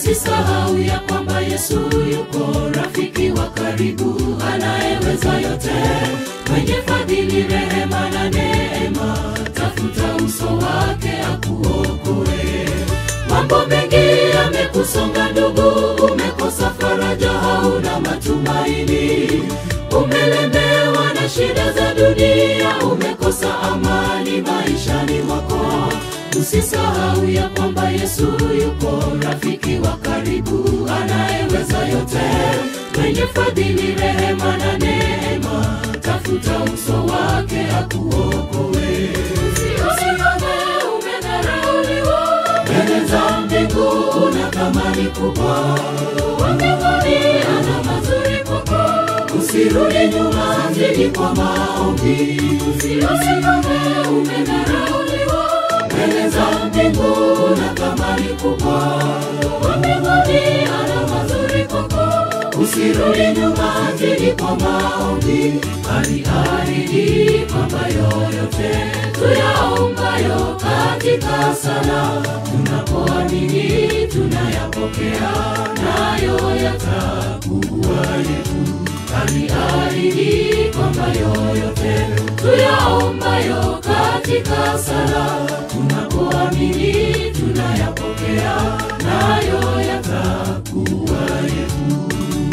Usisahau ya kwamba Yesu yuko rafiki wa karibu, anayeweza yote, mwenye fadhili, rehema na neema. Tafuta uso wake akuokoe. Mambo mengi yamekusonga ndugu, umekosa faraja, hauna matumaini, umelemewa na shida za dunia, umekosa amani maishani mwako. Usisahau ya kwamba Yesu yuko rafiki wa karibu, anayeweza yote, mwenye fadhili, rehema na neema. Tafuta uso wake akuokoe. Usione umedharauliwa mbele za mbingu, una thamani kubwa. Wa mbinguni ana mazuri kwako, usirudi nyuma, zidi kwa maombi. Usione umedharauliwa mbele za mbingu, una thamani kubwa. Wa mbinguni ana mazuri kwako, usirudi nyuma, zidi kwa maombi. Aliahidi kwamba yoyote tuyaombayo katika sala, tunapoamini tunayapokea, nayo yatakuwa yetu. Aliahidi kwamba yoyote tuyaombayo katika sala, tunapoamini tunayapokea, nayo yatakuwa yetu.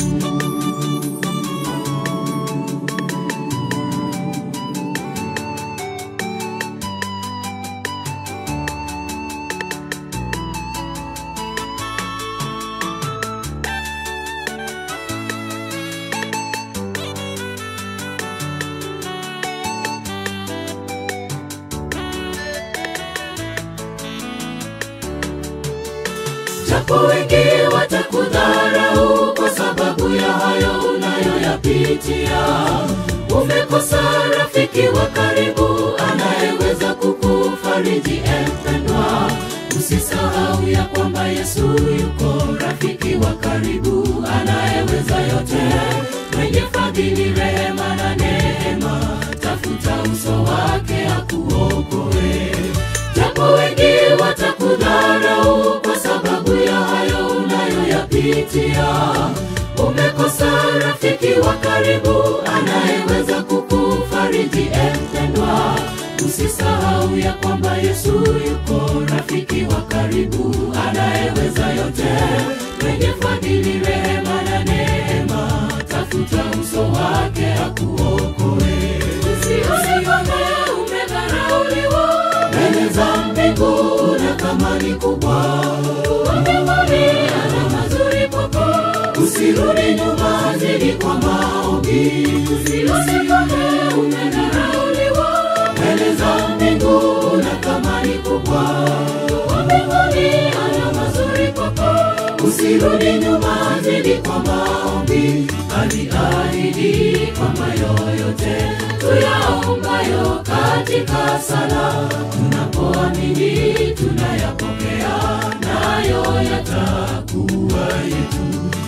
japo wengi watakudharau kwa sababu ya hayo unayoyapitia. Umekosa rafiki wa karibu anayeweza kukufariji, empendwa. Usisahau ya kwamba Yesu yuko rafiki wa karibu anayeweza yote, mwenye fadhili, rehema na neema. Tafuta uso wake akuokoe. Japo wengi watakudharau kwa sababu ya hayo unayoyapitia. Umekosa rafiki wa karibu anayeweza kukufariji, empendwa. Usisahau ya kwamba Yesu yuko rafiki wa karibu anayeweza yote, mwenye fadhili, rehema na neema. Tafuta uso wake akuokoe. Usione umedharauliwa mbele za mbingu, una thamani kubwa. Wa mbinguni ana mazuri kwako, usirudi nyuma, zidi kwa maombi. Usione umedharauliwa mbele za mbingu, una thamani kubwa. Wa mbinguni ana mazuri kwako, usirudi nyuma, zidi kwa maombi. Aliahidi kwamba yoyote tuyaombayo katika sala, tunapoamini tunayapokea, nayo yatakuwa yetu.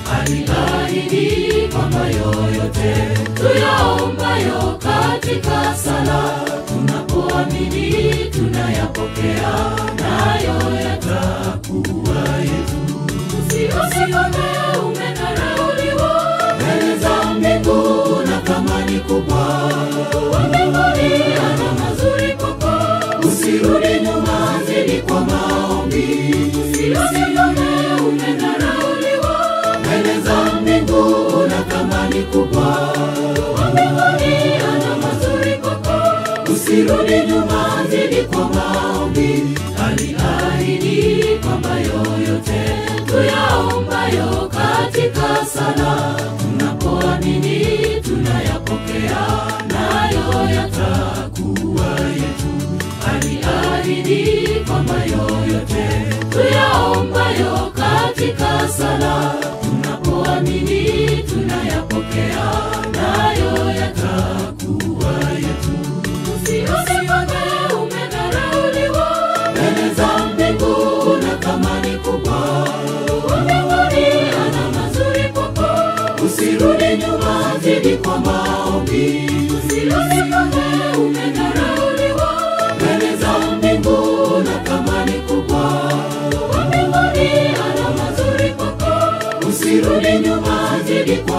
Aliahidi kwamba yoyote tuyaombayo katika sala, tunapoamini tunayapokea, nayo yatakuwa yetu. Usione umedharauliwa mbele za mbingu, una thamani kubwa. Wa mbinguni ana mazuri kwako, usirudi nyuma, zidi kwa maombi. Usione umedharauliwa mbele za mbingu, una thamani kubwa. Wa mbinguni ana mazuri kwako, usirudi nyuma, zidi kwa maombi. Aliahidi kwamba yoyote tuyaombayo katika sala, tunapoamini tunayapokea, nayo yatakuwa yetu. Aliahidi kwamba yoyote tuyaombayo katika sala, tunapoamini tunayapokea, nayo yatakuwa yetu. Usione umedharauliwa mbele za mbingu, una thamani kubwa. Wa mbinguni ana mazuri kwako, usirudi nyuma, zidi kwa maombi. Usione umedharauliwa mbele za mbingu, una thamani kubwa. Wa mbinguni ana mazuri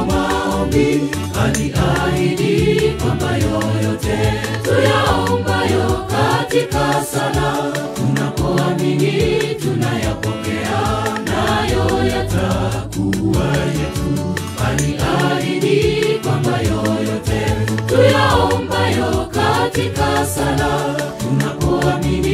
kwa maombi aliahidi kwamba yoyote tuyaombayo katika sala tunapoamini tunayapokea nayo yatakuwa yetu aliahidi kwamba yoyote tuyaombayo katika sala tunapoamini